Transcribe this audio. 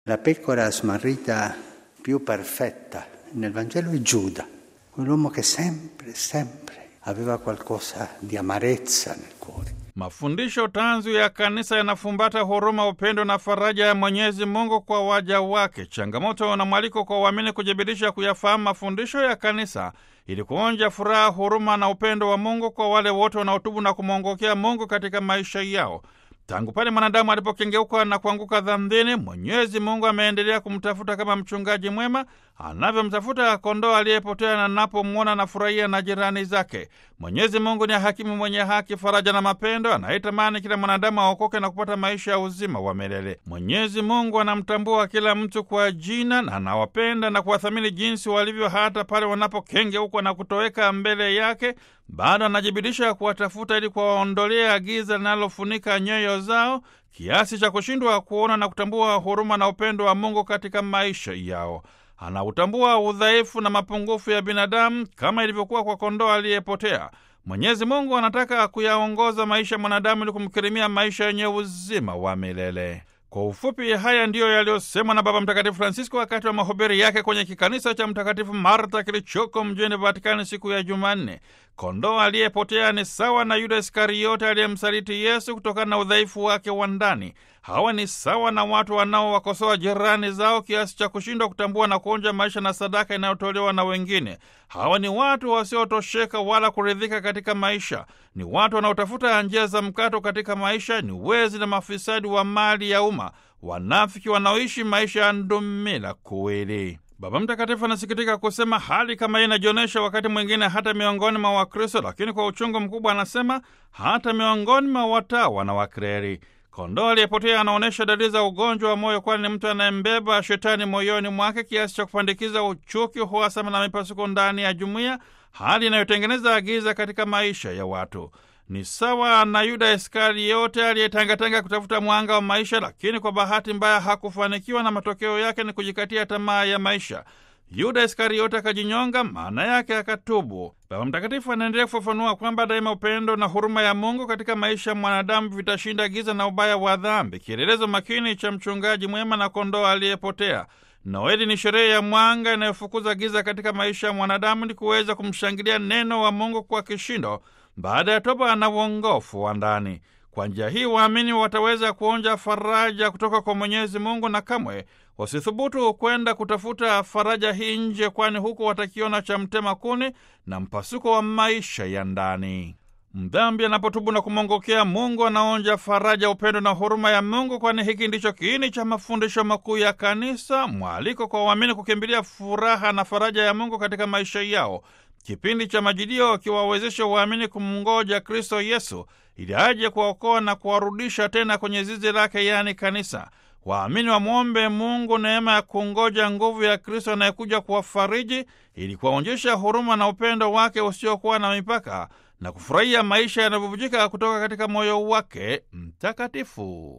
La pecora smarrita più perfetta nel Vangelo è Giuda, quell'uomo che sempre, sempre aveva qualcosa di amarezza nel cuore. Mafundisho tanzu ya kanisa yanafumbata huruma, upendo na faraja ya Mwenyezi Mungu kwa waja wake. Changamoto na mwaliko kwa waamini kujibidisha kuyafahamu mafundisho ya kanisa ili kuonja furaha, huruma na upendo wa Mungu kwa wale wote wanaotubu na kumwongokea Mungu katika maisha yao. Tangu pale mwanadamu alipokengeuka na kuanguka dhambini, Mwenyezi Mungu ameendelea kumtafuta kama mchungaji mwema anavyomtafuta kondoo aliyepotea, na napomwona na furahia na jirani zake. Mwenyezi Mungu ni hakimu mwenye haki, faraja na mapendo, anayetamani kila mwanadamu aokoke na kupata maisha ya uzima wa milele. Mwenyezi Mungu anamtambua kila mtu kwa jina na anawapenda na kuwathamini jinsi walivyo, hata pale wanapokengeuka na kutoweka mbele yake bado anajibidisha kuwatafuta ili kuwaondolea giza linalofunika nyoyo zao kiasi cha kushindwa kuona na kutambua huruma na upendo wa Mungu katika maisha yao. Anautambua udhaifu na mapungufu ya binadamu kama ilivyokuwa kwa kondoo aliyepotea. Mwenyezi Mungu anataka kuyaongoza maisha ya mwanadamu ili kumkirimia maisha yenye uzima wa milele. Kwa ufupi, haya ndiyo yaliyosemwa na Baba Mtakatifu Francisco wakati wa mahubiri yake kwenye kikanisa cha Mtakatifu Marta kilichoko mjini Vatikani siku ya Jumanne. Kondoo aliyepotea ni sawa na Yuda Iskariote aliyemsaliti Yesu kutokana na udhaifu wake wa ndani. Hawa ni sawa na watu wanaowakosoa jirani zao kiasi cha kushindwa kutambua na kuonja maisha na sadaka inayotolewa na wengine. Hawa ni watu wasiotosheka wala kuridhika katika maisha. Ni watu wanaotafuta njia za mkato katika maisha. Ni wezi na mafisadi wa mali ya umma, wanafiki wanaoishi maisha ya ndumila kuwili. Baba Mtakatifu anasikitika kusema hali kama hii inajionyesha wakati mwingine hata miongoni mwa Wakristo, lakini kwa uchungu mkubwa anasema hata miongoni mwa watawa na Wakreri. Kondoo aliyepotea anaonyesha dalili za ugonjwa wa moyo, kwani ni mtu anayembeba shetani moyoni mwake kiasi cha kupandikiza uchuki, uhasama na mipasuko ndani ya jumuiya, hali inayotengeneza giza katika maisha ya watu. Ni sawa na Yuda Iskariote aliyetangatanga kutafuta mwanga wa maisha, lakini kwa bahati mbaya hakufanikiwa, na matokeo yake ni kujikatia tamaa ya maisha. Yuda Iskariote akajinyonga, maana yake akatubu. Baba Mtakatifu anaendelea kufafanua kwamba daima upendo na huruma ya Mungu katika maisha ya mwanadamu vitashinda giza na ubaya wa dhambi, kielelezo makini cha mchungaji mwema na kondoo aliyepotea. Noeli ni sherehe ya mwanga inayofukuza giza katika maisha ya mwanadamu, ni kuweza kumshangilia neno wa Mungu kwa kishindo baada ya toba na uongofu wa ndani. Kwa njia hii waamini wataweza kuonja faraja kutoka kwa Mwenyezi Mungu na kamwe wasithubutu kwenda kutafuta faraja hii nje, kwani huko watakiona cha mtema kuni na mpasuko wa maisha ya ndani. Mdhambi anapotubu na kumwongokea Mungu anaonja faraja, upendo na huruma ya Mungu, kwani hiki ndicho kiini cha mafundisho makuu ya Kanisa, mwaliko kwa waamini kukimbilia furaha na faraja ya Mungu katika maisha yao. Kipindi cha Majilio kiwawezesha waamini kumngoja Kristo Yesu ili aje kuwaokoa na kuwarudisha tena kwenye zizi lake, yaani kanisa. Waamini wamwombe Mungu neema ya kungoja nguvu ya Kristo anayekuja kuwafariji ili kuwaonyesha huruma na upendo wake usiokuwa na mipaka na kufurahia maisha yanayobubujika kutoka katika moyo wake mtakatifu.